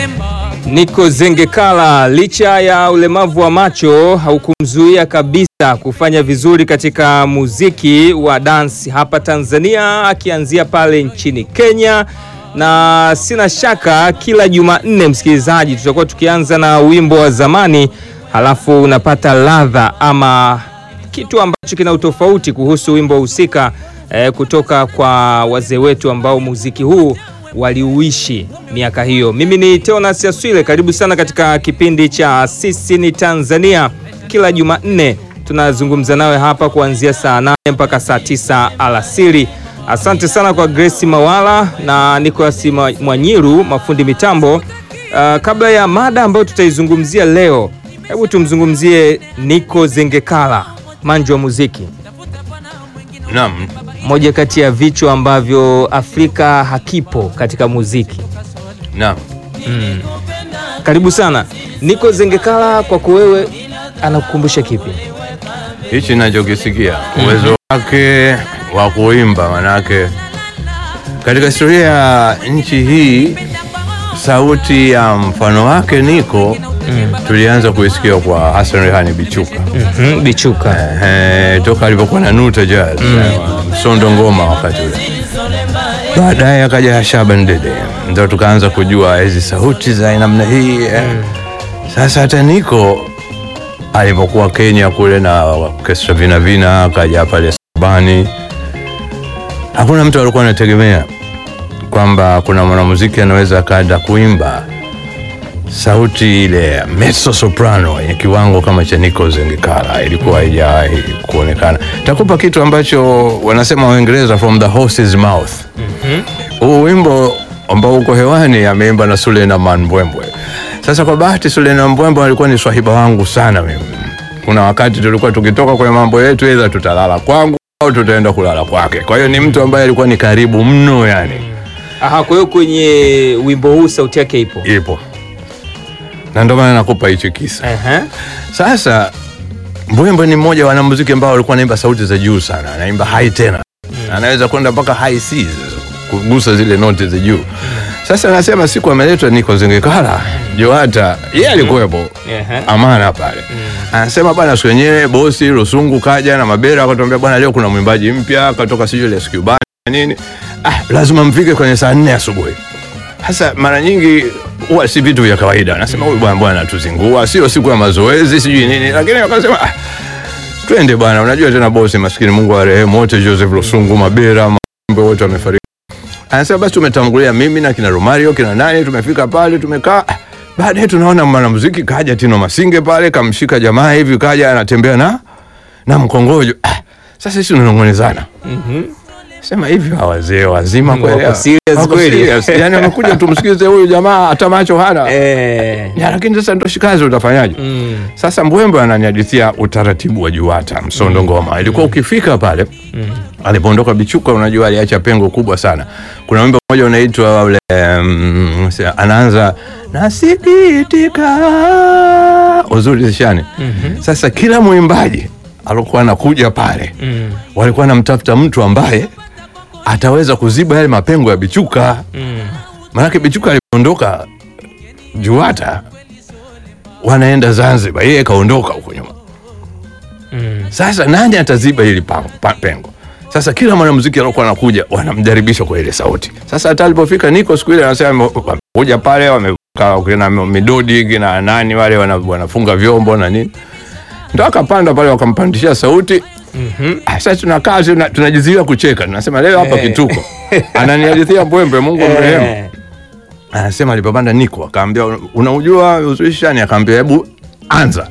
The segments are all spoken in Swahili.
Niko Zengekala, licha ya ulemavu wa macho haukumzuia kabisa kufanya vizuri katika muziki wa dance hapa Tanzania, akianzia pale nchini Kenya, na sina shaka kila Jumanne, msikilizaji, tutakuwa tukianza na wimbo wa zamani, halafu unapata ladha ama kitu ambacho kina utofauti kuhusu wimbo husika eh, kutoka kwa wazee wetu ambao muziki huu waliuishi miaka hiyo. Mimi ni Teonas Yaswile, karibu sana katika kipindi cha Sisi ni Tanzania. Kila Jumanne tunazungumza nawe hapa kuanzia saa nane mpaka saa tisa alasiri. Asante sana kwa Grace Mawala na Nicolas Mwanyiru, mafundi mitambo. Uh, kabla ya mada ambayo tutaizungumzia leo, hebu tumzungumzie Niko Zengekala, manju wa muziki Naam, moja kati ya vichwa ambavyo Afrika hakipo katika muziki. naam. Karibu sana Niko Zengekala, kwako wewe anakukumbusha kipi? Hichi ninachokisikia uwezo wake wa kuimba, manake katika historia ya nchi hii sauti ya mfano wake Niko tulianza kuisikia kwa Hassan Rehani Bichuka Mhm, Bichuka. Ehe, toka alipokuwa na Nuta Jazz Sondo Ngoma wakati ule. Baadaye akaja Shaban Dede, ndo tukaanza kujua hizi sauti za namna hii eh. Sasa hata Niko alipokuwa Kenya kule na orkestra Vina Vina, akaja pale Sabani, hakuna mtu alikuwa anategemea kwamba kuna mwanamuziki anaweza akaenda kuimba sauti ile ya mezzo soprano yenye kiwango kama cha Nico Zengekala ilikuwa haijawahi kuonekana. Takupa kitu ambacho wanasema Waingereza from the horse's mouth. Huu wimbo ambao uko hewani ameimba na Suleiman Mbwembwe. Sasa kwa bahati Suleiman Mbwembwe alikuwa ni swahiba wangu sana mimi. Kuna wakati tulikuwa tukitoka kwenye mambo yetu, aidha tutalala kwangu au tutaenda kulala kwake. Kwa hiyo ni mtu ambaye alikuwa ni karibu mno yani. Aha, kwa hiyo kwenye wimbo huu sauti yake ipo. Ipo. Na ndio maana nakupa hicho kisa. Ehe. Sasa Mbwembwe ni mmoja wa wanamuziki ambao walikuwa anaimba sauti za juu sana, anaimba high tena, anaweza kwenda mpaka high Cs kugusa zile noti za juu. Sasa nasema siku ameletwa Niko Zengekala Joata, yeye alikuwepo Ehe. Amana pale, anasema bwana, siku yenyewe bosi Rusungu kaja na Mabera akatuambia, bwana, leo kuna mwimbaji mpya katoka sijui ile Skubani na nini, ah, lazima mfike kwenye saa nne asubuhi. Sasa mara nyingi huwa si vitu vya kawaida, nasema huyu bwana bwana tuzingua, sio siku ya mazoezi sijui nini, lakini wakasema ah, twende bwana. Unajua tena bosi maskini, Mungu arehemu wote, Joseph Lusungu, Mabera, Mambe wote wamefariki. Anasema basi tumetangulia mimi na kina Romario kina nani, tumefika pale tumekaa. Ah, Baadaye tunaona mwanamuziki kaja Tino Masinge pale, kamshika jamaa hivi, kaja anatembea na na mkongojo. Ah, sasa sisi tunanong'onezana sema hivi hawa wazee wazima Wako kweli hawa? serious Wako kweli? serious. yani wamekuja tumsikize huyu jamaa hata macho hana Eh. ya, lakini sasa ndo shikazi utafanyaje Mm. sasa mbwembwe ananihadithia utaratibu wa juata msondo ngoma ilikuwa ukifika pale alipoondoka bichuka unajua aliacha pengo kubwa sana kuna wimbo mmoja unaitwa ule um, anaanza nasikitika uzuri zishani sasa kila mwimbaji alikuwa anakuja pale Mm. walikuwa wanamtafuta mtu ambaye ataweza kuziba yale mapengo ya bichuka Mm. Manake Bichuka alipoondoka Juata, wanaenda Zanzibar, yeye kaondoka huko nyuma. Mm. Sasa nani ataziba hili pa- pa- pengo? Sasa kila mwanamuziki aliokuwa anakuja wanamjaribisha kwa ile sauti. Sasa hata alipofika Niko siku ile anasema wamekuja pale wamekaa kina Midodi kina nani wale wana- wanafunga vyombo na nini, ndo akapanda pale wakampandishia sauti. Mhm. Ah, Sasa tunakaa tuna- tunajizuia kucheka, tunasema leo hapa Eh. kituko. Ananihadithia Mbwembe, Mungu amrehemu Eh. anasema alipopanda Niko akaambia unaujua uzuishani, akaambia hebu anza.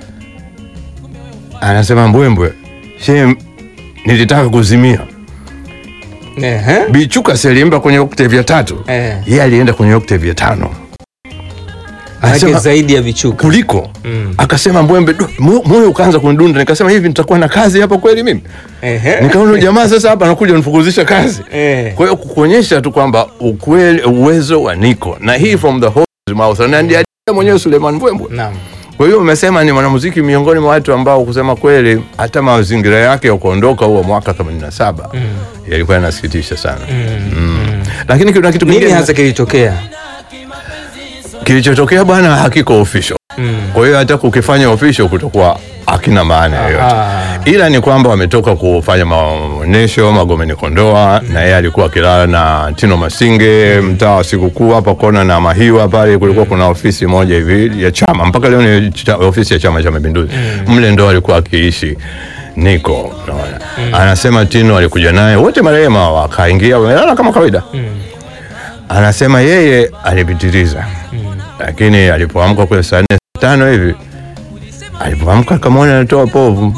Anasema Mbwembwe, she nilitaka kuzimia. Ehe. Bichuka si aliimba kwenye octave ya tatu, Eh. yeye alienda kwenye octave ya tano. Manake Anasema zaidi ya vichuka. kuliko Mm. akasema Mbwembe, "Du, mo- moyo ukaanza kunidunda, nikasema hivi nitakuwa na kazi hapa kweli mimi? Ehe. Nikaona huyu jamaa sasa hapa anakuja nifukuzisha kazi. Eh. Kwa hiyo kukuonyesha tu kwamba ukweli, uwezo wa Niko na hii from the horse's mouth, na ndiye mwenyewe Suleiman Mbwembwe. Naam. Kwa hiyo umesema ni mwanamuziki miongoni mwa watu ambao kusema kweli hata mazingira yake ya kuondoka huo mwaka 87 yalikuwa yanasikitisha sana. Mm. Lakini kuna kitu Nini kingine hasa kilitokea? kilichotokea bwana hakiko official Mm. kwa hiyo hata kukifanya official kutokuwa hakina maana yoyote Aha. ila ni kwamba wametoka kufanya maonyesho Magomeni Kondoa na yeye alikuwa akilala na Tino Masinge mtaa wa Sikukuu hapa kona na Mahiwa pale kulikuwa kuna ofisi moja hivi ya chama mpaka leo ni cha, ofisi ya Chama cha Mapinduzi mle ndo alikuwa akiishi Niko unaona anasema Tino alikuja naye wote marehemu wakaingia wamelala kama kawaida anasema yeye alipitiliza lakini alipoamka kule saa nne saa tano hivi alipoamka akamwona anatoa povu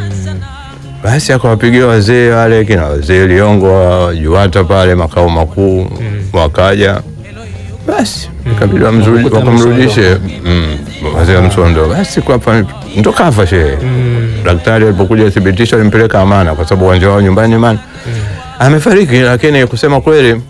basi akawapigia wazee wale kina wazee Liongo Juwata pale makao makuu wakaja basi ikabidi wamzuri- Wakamkuta wakamrudishe mm, wazee wa Msondo basi kwa hapa ndo kafa shehe daktari alipokuja thibitisho alimpeleka Amana kwa sababu uwanja wao nyumbani Amana amefariki lakini kusema kweli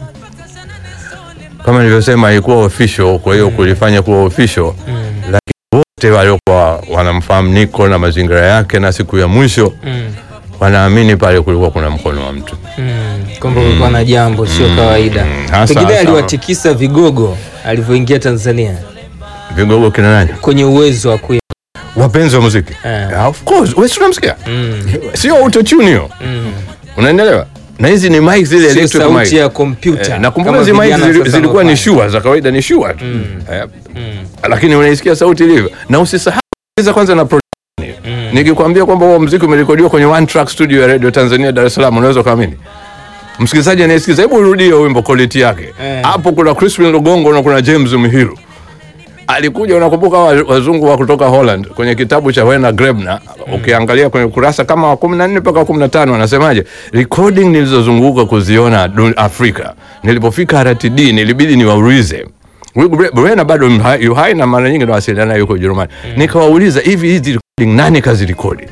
kama nilivyosema haikuwa official kwa hiyo kulifanya kuwa official lakini wote waliokuwa wanamfahamu Niko na mazingira yake na siku ya mwisho Mm. wanaamini pale kulikuwa kuna mkono wa mtu Mm. Kwamba kulikuwa na jambo sio kawaida. Hasa- Pengine hasa- aliwatikisa vigogo alivyoingia Tanzania vigogo kina nani kwenye uwezo wa kuya. wapenzi wa muziki Eh. yeah, of course wewe si unamsikia Mm. sio autotune hiyo Mm. unaendelewa na hizi ni mic zile Sio electric sauti mic ya kompyuta. Eh, nakumbuka kama hizi mic vijana zili- sasa zilikuwa ni wanafanya. shua za kawaida ni shua tu Eh, lakini unaisikia sauti ilivyo na usisahau sikiliza kwanza na production. nikikwambia kwamba huo mziki umerekodiwa kwenye one track studio ya radio tanzania dar es salaam unaweza ukaamini msikilizaji anayesikiza hebu urudie wimbo quality yake Eh. hapo kuna crispin lugongo na kuna james mhiru alikuja unakumbuka wa- wazungu wa kutoka holland kwenye kitabu cha wena grebner ukiangalia kwenye kurasa kama wa kumi na nne mpaka kumi na tano anasemaje recording nilizozunguka kuziona dun- afrika nilipofika rtd nilibidi niwaulize Brena bado mha- yu hai na mara nyingi nawasiliana naye yuko Ujerumani. Nikawauliza hivi hizi recording nani kazirekodi?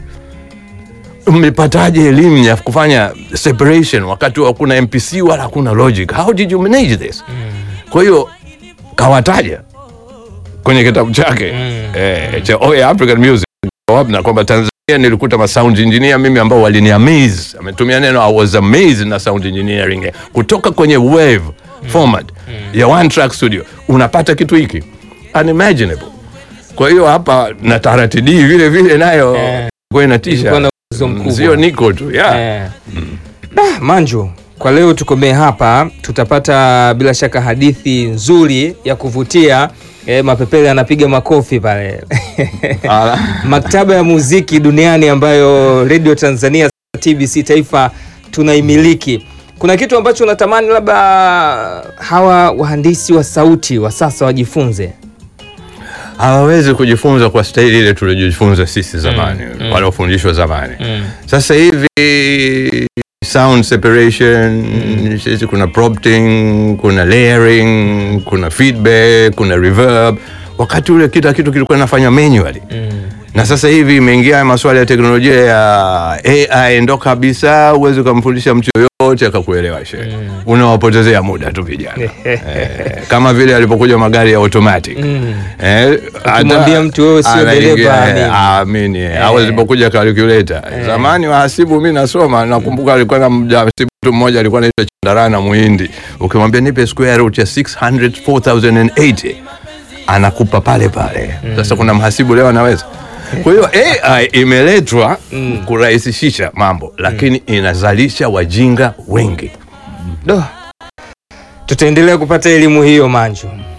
Mmepataje elimu ya kufanya separation wakati hakuna MPC wala hakuna logic? How did you manage this? Kwa hiyo kawataja kwenye kitabu chake eh, cha Oya African Music na kwamba Tanzania nilikuta ma sound engineer mimi ambao walini amaze, ametumia neno I was amazed na sound engineering kutoka kwenye wave format ya one track studio unapata kitu hiki unimaginable. Kwa hiyo hapa na taratidi vile vile nayo Eh. kwa inatisha, Ilikuwa na uwezo mkubwa. sio niko tu yeah. Eh. Ah, Manju, kwa leo tukomee hapa. Tutapata bila shaka hadithi nzuri ya kuvutia. Eh, Mapepele anapiga makofi pale Ala. maktaba ya muziki duniani ambayo Radio Tanzania TBC Taifa tunaimiliki. Kuna kitu ambacho unatamani labda hawa wahandisi wa sauti wa sasa wajifunze? hawawezi kujifunza kwa staili ile tuliojifunza sisi zamani waliofundishwa zamani sasa hivi sound separation sisi kuna prompting kuna layering kuna feedback kuna reverb wakati ule kila kitu kilikuwa nafanya manually na sasa hivi imeingia masuala ya teknolojia ya AI ndo kabisa huwezi ukamfundisha mtu yoyote akakuelewa shehe unawapotezea muda tu vijana eh, kama vile alipokuja magari ya automatic eh, Ukimwambia hata- mtu wewe sio anaingia, dereva, eh, amini. amini au zilipokuja calculator zamani wahasibu mi nasoma nakumbuka alikuwa na mhasibu mtu mmoja alikuwa anaitwa Chandarana Muhindi ukimwambia nipe square root ya 600 4080 anakupa pale pale sasa kuna mhasibu leo anaweza kwa hiyo AI imeletwa kurahisisha mambo lakini inazalisha wajinga wengi Do. Tutaendelea kupata elimu hiyo Manju.